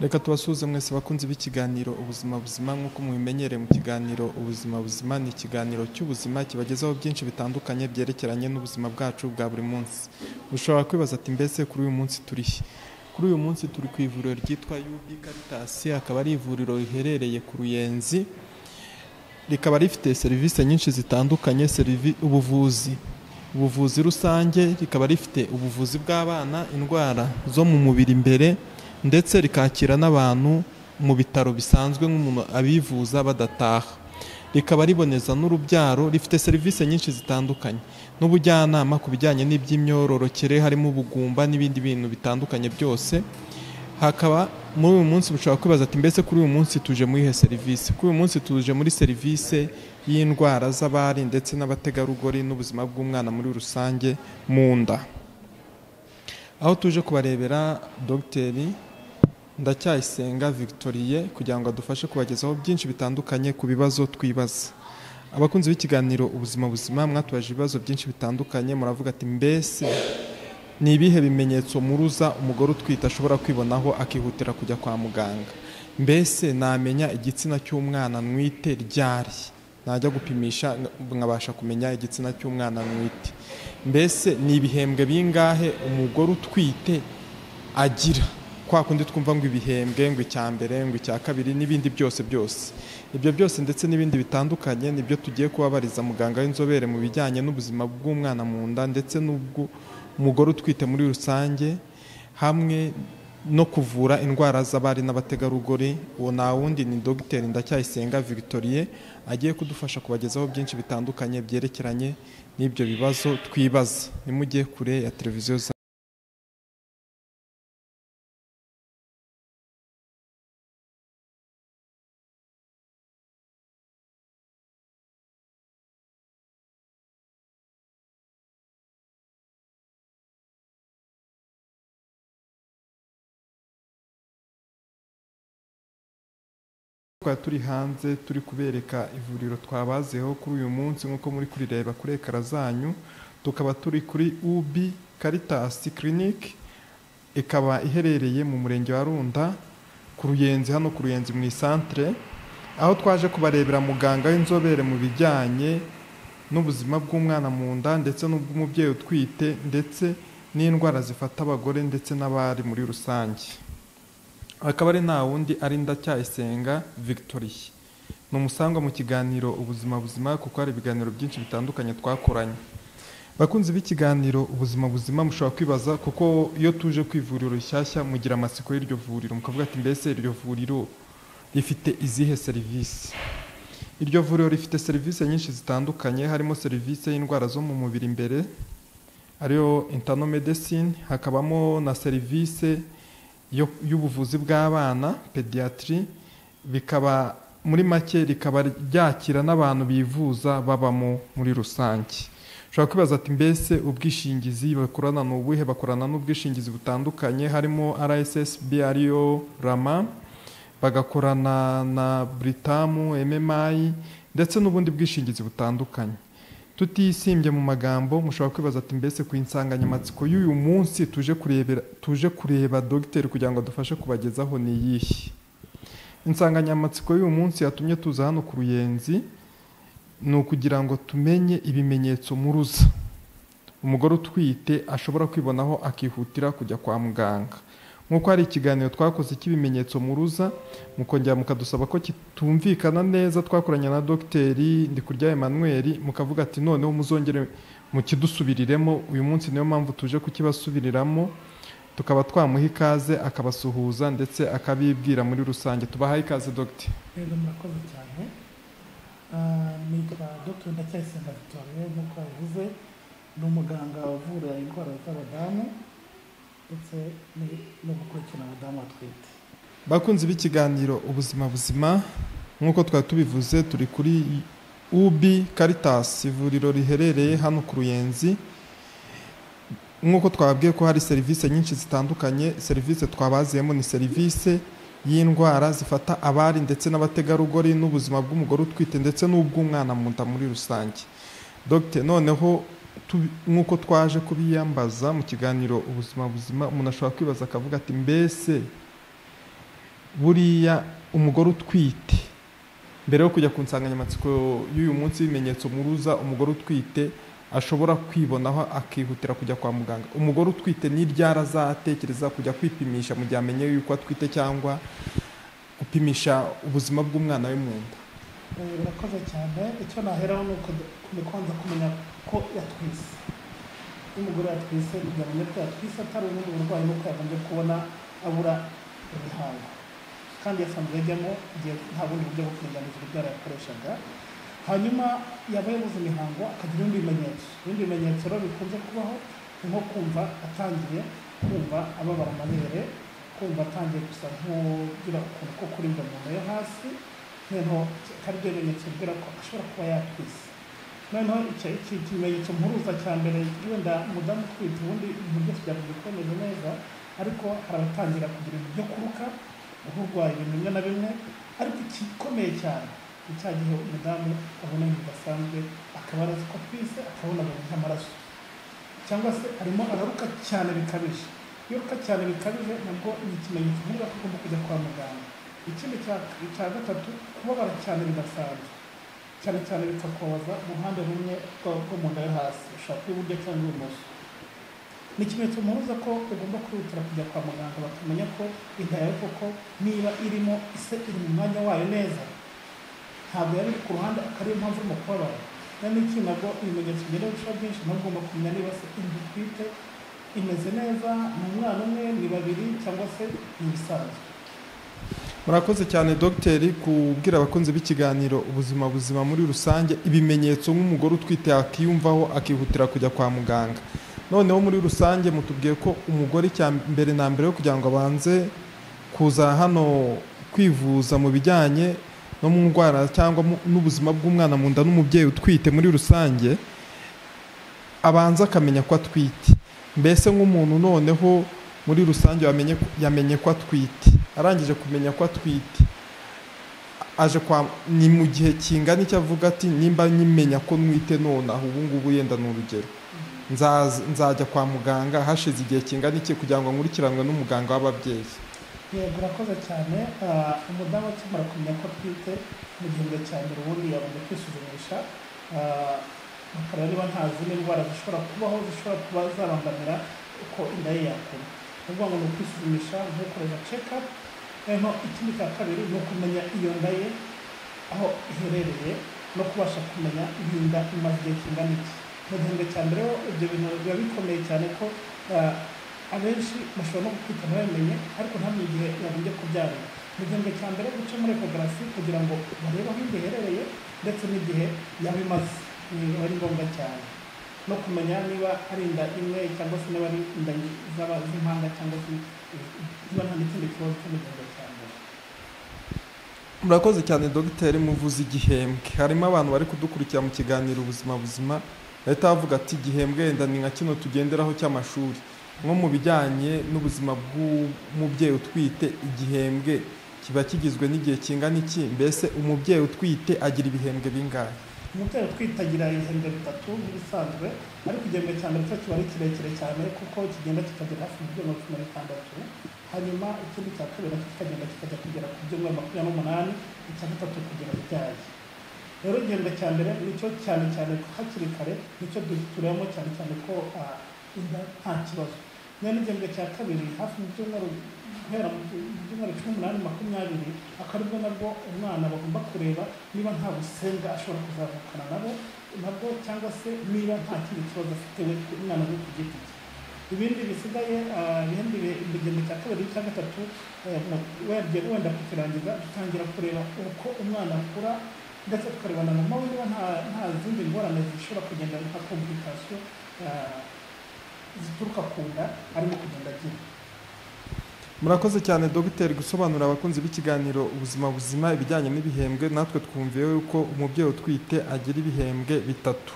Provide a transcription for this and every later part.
Reka tubasuhuze mwese bakunzi b'ikiganiro ubuzima buzima nk'uko mubimenyereye mu kiganiro ubuzima buzima ni ikiganiro cy'ubuzima kibagezaho byinshi bitandukanye byerekeranye n'ubuzima bwacu bwa buri munsi. Ushobora kwibaza ati mbese kuri uyu munsi turi he? Kuri uyu munsi turi ku ivuriro ryitwa UB Caritas akaba ari ivuriro riherereye ku Ruyenzi rikaba rifite serivisi nyinshi zitandukanye serivi ubuvuzi ubuvuzi rusange rikaba rifite ubuvuzi bw'abana indwara zo mu mubiri imbere ndetse rikakira n'abantu mu bitaro bisanzwe nk'umuntu abivuza badataha rikaba riboneza n'urubyaro rifite serivisi nyinshi zitandukanye n'ubujyanama ku bijyanye n'iby'imyororokere harimo ubugumba n'ibindi bintu bitandukanye byose hakaba muri uyu munsi bushobora kwibaza ati mbese kuri uyu munsi tuje muri ihe serivisi kuri uyu munsi tuje muri serivisi y'indwara z'abari ndetse n'abategarugori n'ubuzima bw'umwana muri rusange mu nda aho tuje kubarebera dogiteri ndacyayisenga victorie kugira ngo adufashe kubagezaho byinshi bitandukanye ku bibazo twibaza abakunzi b'ikiganiro ubuzima buzima mwatubaje ibibazo byinshi bitandukanye muravuga ati mbese ni ibihe bimenyetso muruza umugore utwite ashobora kwibonaho akihutira kujya kwa muganga mbese namenya igitsina cy'umwana nwite ryari najya gupimisha nkabasha kumenya igitsina cy'umwana nwite mbese ni ibihembwe bingahe umugore utwite agira kwa kundi twumva ngo ibihembwe ngo icya mbere ngo icya kabiri n'ibindi byose byose ibyo byose ndetse n'ibindi bitandukanye nibyo tugiye kubabariza muganga w'inzobere mu bijyanye n'ubuzima bw'umwana mu nda ndetse n'ubw'umugore utwite muri rusange hamwe no kuvura indwara z'abari n'abategarugori uwo nta wundi ni dogiteri ndacyayisenga victorie agiye kudufasha kubagezaho byinshi bitandukanye byerekeranye n'ibyo bibazo twibaza nimujye kure ya televiziyo za twari turi hanze turi kubereka ivuriro twabazeho kuri uyu munsi nk'uko muri kurireba kuri ekara zanyu tukaba turi kuri UB Caritas Clinic ikaba iherereye mu murenge wa Runda ku Ruyenzi hano ku Ruyenzi mu isantere aho twaje kubarebera muganga w'inzobere mu bijyanye n'ubuzima bw'umwana mu nda ndetse n'ubw'umubyeyi utwite ndetse n'indwara zifata abagore ndetse n'abari muri rusange akaba ari nta wundi ari ndacyayisenga victorie ni umusangwa mu kiganiro ubuzima buzima kuko hari ibiganiro byinshi bitandukanye twakoranye bakunzi b'ikiganiro ubuzima buzima mushobora kwibaza kuko iyo tuje ku ivuriro rishyashya mugira amatsiko y'iryo vuriro mukavuga ati mbese iryo vuriro rifite izihe serivisi iryo vuriro rifite serivisi nyinshi zitandukanye harimo serivisi y'indwara zo mu mubiri imbere ariyo internomedecine hakabamo na serivisi y'ubuvuzi bw'abana pediyatiri bikaba muri make rikaba ryakira n'abantu bivuza babamo muri rusange ushobora kwibaza ati mbese ubwishingizi bakorana ni ubuhe bakorana n'ubwishingizi butandukanye harimo rssb ariyo rama bagakorana na buritamu mmi ndetse n'ubundi bwishingizi butandukanye tutisimbye mu magambo mushobora kwibaza ati mbese ku insanganyamatsiko y'uyu munsi tuje kurebera tuje kureba dogiteri kugira ngo adufashe kubagezaho ni iyihe insanganyamatsiko y'uyu munsi yatumye tuza hano ku ruyenzi ni ukugira ngo tumenye ibimenyetso muruza umugore utwite ashobora kwibonaho akihutira kujya kwa muganga nk'uko hari ikiganiro twakoze cy'ibimenyetso muruza mukongera mukadusaba ko kitumvikana neza twakoranye na dogiteri ndikurya emmanuel mukavuga ati noneho muzongere mukidusubiriremo uyu munsi niyo mpamvu tuje kukibasubiriramo tukaba twamuha ikaze akabasuhuza ndetse akabibwira muri rusange tubahaye ikaze dogiteri rero murakoze cyane nitwa dr ndacyayisenga victoire nk'uko yabivuze ni umuganga uvura indwara z'abadamu ndetse no gukurikirana abadamu batwite bakunzi b'ikiganiro ubuzima buzima nk'uko twari tubivuze turi kuri UB Caritas ivuriro riherereye hano ku Ruyenzi nk'uko twababwiye ko hari serivisi nyinshi zitandukanye serivisi twabaziyemo ni serivisi y'indwara zifata abari ndetse n'abategarugori n'ubuzima bw'umugore utwite ndetse n'ubw'umwana mu nda muri rusange dogite noneho nk'uko twaje kubiyambaza mu kiganiro ubuzima buzima umuntu ashobora kwibaza akavuga ati mbese buriya umugore utwite mbere yo kujya ku nsanganyamatsiko y'uyu munsi y'ibimenyetso muruza umugore utwite ashobora kwibonaho akihutira kujya kwa muganga umugore utwite n'iryara azatekereza kujya kwipimisha mu gihe amenye yuko atwite cyangwa gupimisha ubuzima bw'umwana we mu nda Eh, murakoze cyane icyo naheraho ni uko ni kwanza kumenya ko yatwise iyo umugore yatwise kugira ngo amenye ko yatwise atari ubundi burwayi nuko yagombye kubona abura imihango kandi yasanzwe ajyamo igihe nta bundi buryo bwo kuringaniza urubyaro yakoreshaga hanyuma yaba yabuze imihango akagira ibindi bimenyetso ibindi bimenyetso rero bikunze kubaho ni nko kumva atangiye kumva ababara amabere kumva atangiye gusa nk'ugira ukuntu ko kurinda mu nda yo hasi noneho hari ibyo bimenyetso bigira ko ashobora kuba yatwise noneho icyo iki kimenyetso mpuruza cya mbere wenda umudamu utwite ubundi ibintu byose byakunze kuboneza neza ariko hari abatangira kugira ibintu byo kuruka nk'urwaye ibintu bimwe na bimwe ariko igikomeye cyane ni cya gihe umudamu abona ibintu bidasanzwe akaba arazi ko atwise akabona abantu nk'amaraso cyangwa se arimo araruka cyane bikabije iyo uruka cyane bikabije nabwo ni ikimenyetso nk'uko agomba kujya kwa muganga ikindi cya icya gatatu kubabara cyane bidasanzwe cyane cyane bikakubaza mu ruhande rumwe rwa- rwo mu nda yo hasi ushobora kuba iburyo cyangwa ibumoso ni ikimenyetso mpuruza ko ugomba kwihutira kujya kwa muganga bakamenya ko inda yawe koko niba irimo ise iri mu mwanya wayo neza ntabwo yari iri ku ruhande akaba ariyo mpamvu urimo kubabara rero ni iki nabwo ibimenyetso bigenda birushaho byinshi nawe ugomba kumenya niba se inda utwite imeze neza ni umwana umwe ni babiri cyangwa se ni ibisanzwe murakoze cyane dogiteri kubwira abakunzi b'ikiganiro ubuzima buzima muri rusange ibimenyetso nk'umugore utwite yakiyumvaho akihutira kujya kwa muganga noneho muri rusange mutubwiye ko umugore icya mbere na mbere yo kugira ngo abanze kuza hano kwivuza mu bijyanye no mu ndwara cyangwa mu- n'ubuzima bw'umwana mu nda n'umubyeyi utwite muri rusange abanza akamenya ko atwite mbese nk'umuntu noneho muri rusange yamenye, yamenye ko atwite arangije kumenya ko atwite aje kwa ni mu gihe kingana icyo avuga ati nimba nyimenya ko nwite nonaha ubu ngubu yenda ni urugero Nzaza- nzajya kwa muganga hashize igihe kingana iki kugira ngo nkurikiranwe n'umuganga w'ababyeyi yego urakoze cyane Ah, umudamu akimara kumenya ko atwite mu gihembwe cya mbere ubundi yagomba kwisuzumisha Ah, bakareba niba nta zindi ndwara zishobora kubaho zishobora kuba zabangamira uko inda ye yakura ni ukuvuga ngo ni ukwisuzumisha no gukorera ceka noneho ikindi cya kabiri ni ukumenya iyo nda ye aho iherereye no kubasha kumenya ibinda imaze igihe kingana iki mu gihembwe cya mbere ho ibyo bintu biba bikomeye cyane ko ah, abenshi bashobora no kwita babimenye ariko ntamenya igihe yagombye kubyarira mu gihembwe cya mbere guca muri ekogarafi kugira ngo barebe aho inda iherereye ndetse n'igihe yaba imaze ni biba ari ngombwa cyane no kumenya niba ari inda imwe cyangwa se niba ari inda zaba z'impanga cyangwa se niba nta n'ikindi kibazo cyo mu gihembwe cya mbere murakoze cyane dogiteri muvuze igihembwe harimo abantu bari kudukurikira mu kiganiro ubuzima buzima leta yavuga ati igihembwe wenda ni nka kino tugenderaho cy'amashuri nko mu bijyanye n'ubuzima bw'umubyeyi utwite igihembwe kiba kigizwe n'igihe kingana iki mbese umubyeyi utwite agira ibihembwe bingahe umubyeyi utwite agira ibihembwe bitatu nk'ibisanzwe ariko igihembwe cya mbere cyo kiba ari kirekire cyane kuko kigenda kikagera hafi ibyumweru cumi na bitandatu hanyuma ikindi cya kabiri nacyo kikagenda kikajya kugera ku byumweru makumyabiri n'umunani icya gatatu kugera ibyaye rero igihembwe cya mbere nicyo cyane cyane hakiri kare nicyo turebamo cyane cyane ko ah, inda nta kibazo nyine n'igihembwe cya kabiri hafi mu byumweru guhera mu byumweru cumi n'umunani makumyabiri akaba aribwo nabwo umwana bagomba kureba niba nta busenga ashobora kuzavukana nabo nabwo cyangwa se niba nta kindi kibazo afite we ku- umwana we ku giti cye ibindi bisigaye ah, ibindi bi- igihembwe cya kabiri n'icya gatatu eh, mu- wenda wenda kukirangiza dutangira kureba uko umwana akura ndetse tukareba na mama we niba nta nta zindi ngorane zishobora kugenda nka komplikasiyo ah, zituruka ku nda arimo kugenda agira murakoze cyane dogiteri gusobanurira abakunzi b'ikiganiro ubuzima buzima ibijyanye n'ibihembwe natwe twumviye yuko umubyeyi utwite agira ibihembwe bitatu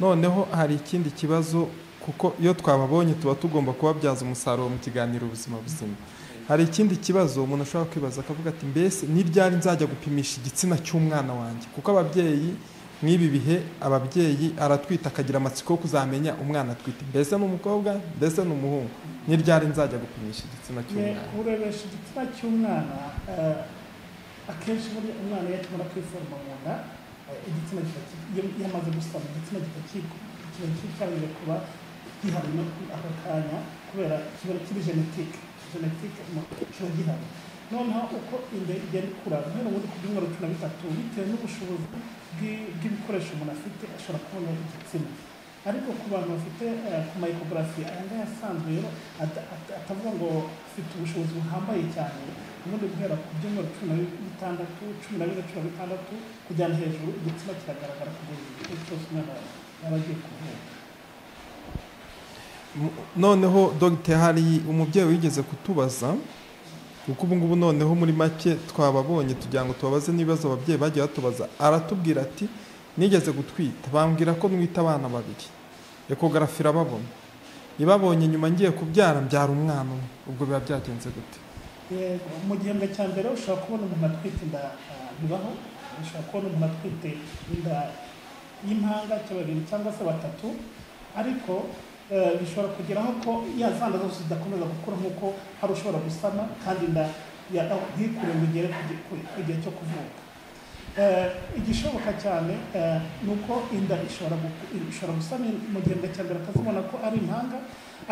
noneho hari ikindi kibazo kuko iyo twababonye tuba tugomba kubabyaza umusaruro mu kiganiro ubuzima buzima hari ikindi kibazo umuntu ashobora kwibaza akavuga ati mbese ni ryari nzajya gupimisha igitsina cy'umwana wanjye kuko ababyeyi nk'ibi bihe ababyeyi aratwita akagira amatsiko yo kuzamenya umwana atwite mbese ni umukobwa mbese ni umuhungu ni ryari nzajya gupimisha igitsina Ne- cy'umwana urebesha igitsina cy'umwana eh, akenshi burya umwana iyo akimara kwiforoma mu nda eh, igitsina gihita ki- iyo iyo amaze gusama igitsina gihita ki- kiba cyarangije kuba gihari no ku- ako kanya kubera kiba kiri genetike genetike kiba gihari noneho uko inda igenda ikura guhera ubundi ku byumweru cumi na bitatu bitewe n'ubushobozi bw'i- bw'ibikoresho umuntu afite ashobora kubona igitsina ariko ku bantu bafite eh, ku mayikogarafi aya ngaya asanzwe rero ata- ata- atavuga ngo afite ubushobozi buhambaye cyane ubundi guhera ku byumweru cumi na bitandatu cumi na bine cumi na bitandatu kujyana hejuru igitsina kiragaragara kugeza igihe cyose umwana yaba agiye kuvuka M- noneho dogite hari umubyeyi wigeze kutubaza kuko ubu ngubu noneho muri make twababonye tugira ngo tubabaze n'ibibazo ababyeyi bagiye batubaza aratubwira ati nigeze gutwita bambwira ko mwita abana babiri ekogarafi irababona ibabonye nyuma ngiye kubyara mbyara umwana umwe ubwo biba byagenze gute Yego, mu gihembwe cya mbere ushobora kubona umuntu atwite inda ah, bibaho ushobora kubona umuntu atwite inda y'impanga cya babiri cyangwa se batatu ariko eh, bishobora kugeraho ko ya zana zose zidakomeza gukura nk'uko hari ushobora gusama kandi inda ya- ntikure ngo igere ku gi- ku- ku gihe cyo kuvuka Eh, igishoboka cyane eh, ni uko inda ishobora guku- ishobora gusama mu gihembwe cya mbere akazibona ko ari impanga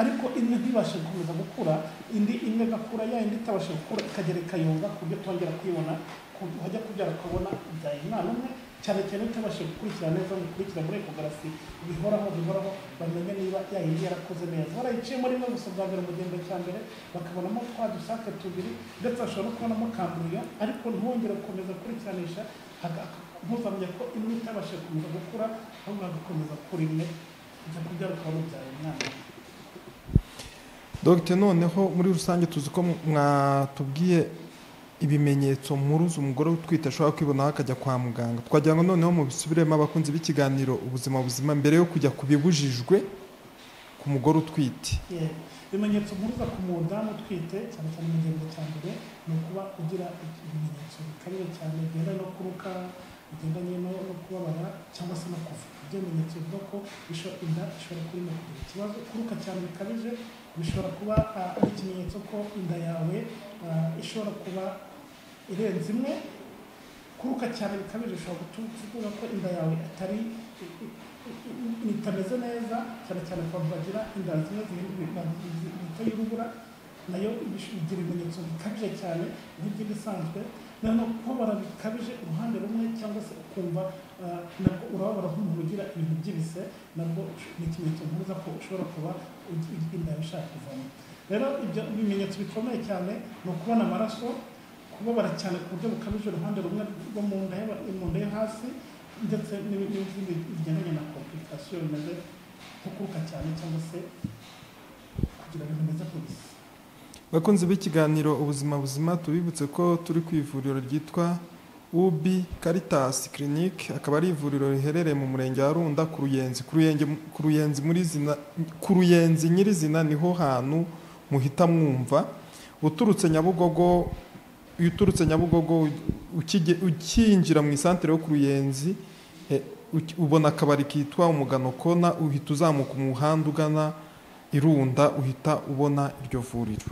ariko imwe ntibashe gukomeza gukura indi imwe igakura ya indi itabasha gukura ikagera ikayunga ku buryo twongera kuyibona ku buryo wajya kubyara ukabona ibyaye umwana umwe cyane cyane utabashe gukurikira neza ngo ukurikira muri ekogarafi bihoraho bihoraho bamenye niba ya yindi yarakoze neza barayiciyemo rimwe gusa bwa mbere mu gihembwe cya mbere bakabonamo twa dusake tubiri ndetse bashobora no kubonamo kamburiya ariko ntiwongere gukomeza gukurikiranisha haka- ntuzamenye ko imwe itabasha gukomeza gukura ahubwo hagakomeza gukura imwe ujya kubyara ukabona ibyaye umwana dogite noneho muri rusange tuzi ko mwatubwiye ibimenyetso mpuruza umugore utwite ashobora kwibonaho akajya kwa muganga twagira ngo noneho mubisubiremo abakunzi b'ikiganiro ubuzima buzima mbere yo kujya ku bibujijwe ku mugore utwite Yego. ibimenyetso mpuruza ku mudamu utwite cyane cyane mu gihembwe cya mbere ni ukuba ugira ibimenyetso bikabije cyane bigenda no kuruka bigendanye no no kubabara cyangwa se no kuva ibyo bimenyetso bivuga ko isho- inda ishobora kuba irimo kugira ikibazo kuruka cyane bikabije bishobora kuba ah, ari ikimenyetso ko inda yawe ah, ishobora kuba irenze imwe kuruka cyane bikabije bishobora gutuma tuvuga ko inda yawe atari itameze neza cyane cyane abantu bagira inda zimwe zihindura bita y'urubura nayo bigira ibimenyetso bikabije cyane nk'iby'inda isanzwe noneho kubabara bikabije uruhande rumwe cyangwa se ukumva ah, nabwo urababara nk'umuntu ugira ibintu by'ibise nabwo ni ikimenyetso mpuruza ko ushobora kuba ugi- inda yawe ishaka kuvamo rero ibyo bimenyetso bikomeye cyane ni ukubona amaraso kubabara cyane ku buryo bukabije uruhande rumwe rwo mu nda y'aba- mu nda yo hasi ndetse n'ibi- n'izindi bigendanye na komplikasiyo bimeze nko kuruka cyane cyangwa se kugira ngo bimeze nk'ibisi bakunzi b'ikiganiro ubuzima buzima tubibutse ko turi ku ivuriro ryitwa ubi caritas clinic akaba ari ivuriro riherereye mu murenge wa runda ku ruyenzi ku ruyenzi ku ruyenzi muri zina ku ruyenzi nyirizina niho hantu muhita mwumva uturutse nyabugogo iyo uturutse nyabugogo ukige- ukinjira mu isantere yo ku ruyenzi eh, uki- ubona akabari kitwa umugano kona uhita uzamuka umuhanda ugana irunda uhita ubona iryo vuriro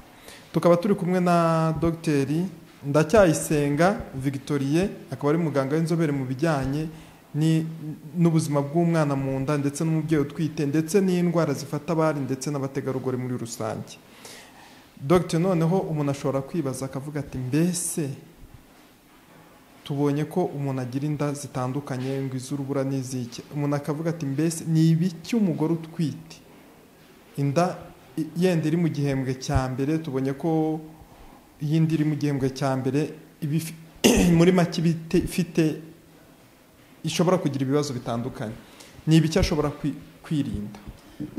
tukaba turi kumwe na dogiteri ndacyayisenga victorie akaba ari muganga w'inzobere mu bijyanye ni- n'ubuzima bw'umwana mu nda ndetse n'umubyeyi utwite ndetse n'indwara zifata abari ndetse n'abategarugori muri rusange dogiteri noneho umuntu ashobora kwibaza akavuga ati mbese tubonye ko umuntu agira inda zitandukanye ngo iz'urubura n'iz'iki umuntu akavuga ati mbese ni ibiki umugore utwite inda i- yenda iri mu gihembwe cya mbere tubonye ko iyindi iri mu gihembwe cya mbere iba ifi- muri make iba ite- ifite ishobora kugira ibibazo bitandukanye ni ibiki ashobora kwi- kwirinda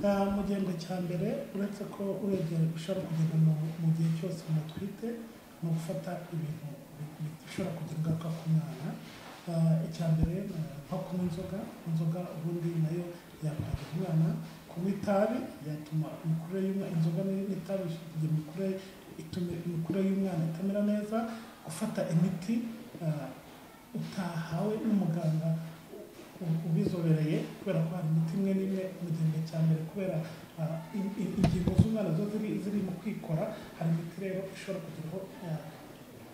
Ah, mu gihembwe cya mbere uretse ko urebye ushobora kugenda mu mu gihe cyose umuntu atwite ni ugufata ibintu bi- bi- bishobora kugira ingaruka ku mwana Ah, icya mbere ah, nko kunywa inzoga inzoga ubundi nayo yakwangiza umwana kunywa itabi yatuma imikurire y'umwana inzoga ni- n'itabi bigira imikurire ituma imikurire y'umwana itamera neza gufata imiti ah, utahawe n'umuganga ubu- ubizobereye kubera ko hari imiti imwe n'imwe mu gihembwe cya mbere kubera ah, in- in- ingingo z'umwana zo ziri ziri mu kwikora hari imiti rero ishobora kugiraho ah,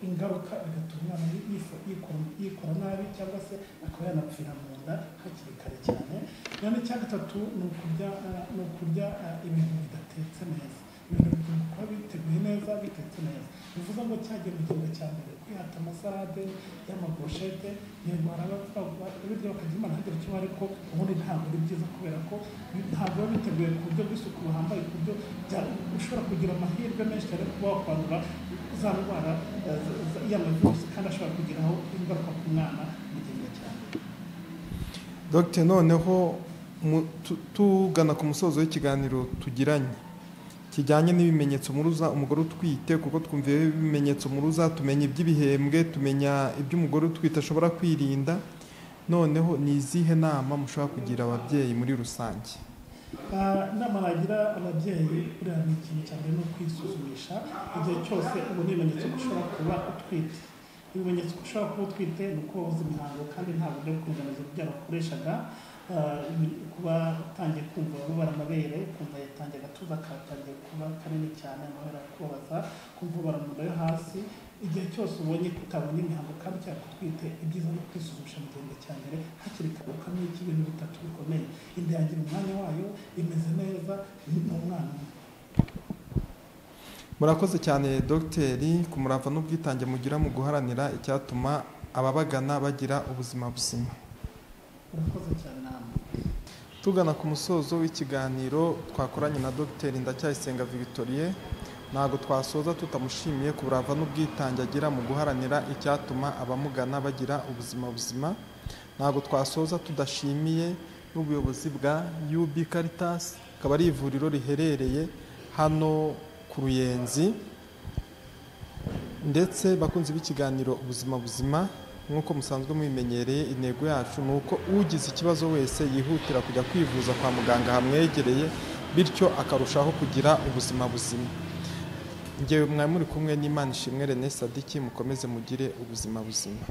ingaruka bigatuma umwana yi- yifu- yikora- yikora nabi cyangwa se akaba yanapfira mu nda hakiri kare cyane none icya gatatu ni ukurya ah, ni ukurya ah, ibintu bidatetse neza ibintu bigomba kuba biteguye neza bitetse neza bivuze ngo cyagiye mu gihembwe cya mbere kwihata amasarade y'amaburushete yego hari ababirya bakagira imana ntagira icyo ariko ubundi ntabwo ari byiza kubera ko bi- ntabwo biba biteguye ku buryo bw'isuku buhambaye ku buryo bya- ushobora kugira amahirwe menshi cyane yo kuba wakwandura za ndwara eh, z- z- y'amavirusi kandi ashobora kugiraho ingaruka ku mwana mu gihe cyane dogite noneho mu- tu- tugana ku musozo w'ikiganiro tugiranye kijyanye n'ibimenyetso muruza umugore utwite kuko twumviye ibimenyetso muruza tumenya iby'ibihembwe tumenya iby'umugore utwite ashobora kwirinda noneho ni izihe nama mushobora kugira ababyeyi muri rusange Ah, inama nagira ababyeyi buriya ni ikintu cyane ni ukwisuzumisha igihe cyose ubona ibimenyetso ko ushobora kuba utwite ibimenyetso ko ushobora kuba utwite ni uko wabuze imihango kandi nta buryo bw'ukuringaniza urubyaro wakoreshaga Ah, ibi- kuba utangiye kumva ubabara amabere kumva yatangiye agatuza katangiye kuba kanini cyane amabere akubabaza kumva ubabara mu nda yo hasi igihe cyose ubonye ko utabonye imihango kandi cyangwa utwite ibyiza ni kwisuzumisha mu gihembwe cya mbere hakiri kare ukamenya iki ibintu bitatu bikomeye inda yagira umwanya wayo imeze neza ni umwana murakoze cyane dogiteri ku murava n'ubwitange mugira mu guharanira icyatuma ababagana bagira ubuzima buzima urakoze cyane nama tugana ku musozo w'ikiganiro twakoranye na dogiteri ndacyayisenga victorie ntabwo twasoza tutamushimiye ku burava n'ubwitange agira mu guharanira icyatuma abamugana bagira ubuzima buzima ntabwo twasoza tudashimiye n'ubuyobozi bwa UB Caritas akaba ari ivuriro riherereye hano ku Ruyenzi ndetse bakunzi b'ikiganiro ubuzima buzima nk'uko musanzwe mubimenyereye intego yacu ni uko ugize ikibazo wese yihutira kujya kwivuza kwa muganga hamwegereye bityo akarushaho kugira ubuzima buzima ngewe mwari muri kumwe n'imana ishimwe rene sadiki mukomeze mugire ubuzima buzima